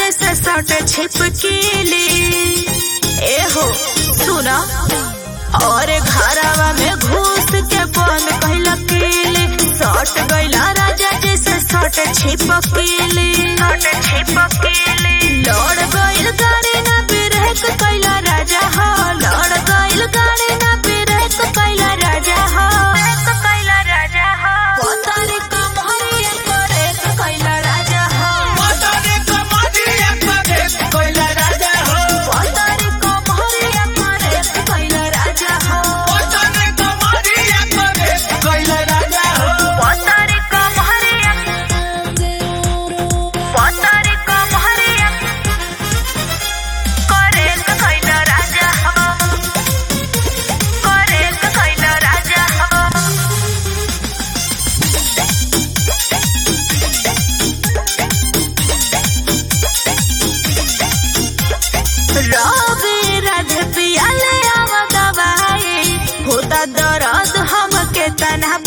जैसे सट छिपकीली ए हो सुना और घरवा में घुस के बंद कैला कीली सट गैला राजा जैसे सट छिपकीली सट छिपकीली लड़ गइल गाड़ी ना ब्रेक कैला राजा हो लड़ गइल गाड़ी ना ब्रेक कैला राजा हो कैला राजा हो पोतारी कमहरिया करे कैला राजा हो मोटरे कमरिया करे कोइला राजा हो पोतारी कमहरिया करे कैला राजा हो मोटरे कमरिया करे कोइला राजा हो पोतारी कमहरिया पोतारी कमहरिया करे कैला राजा हो करे कैला राजा हो रवि राधे पियाले आवा दवाई होता दर्द हमके तना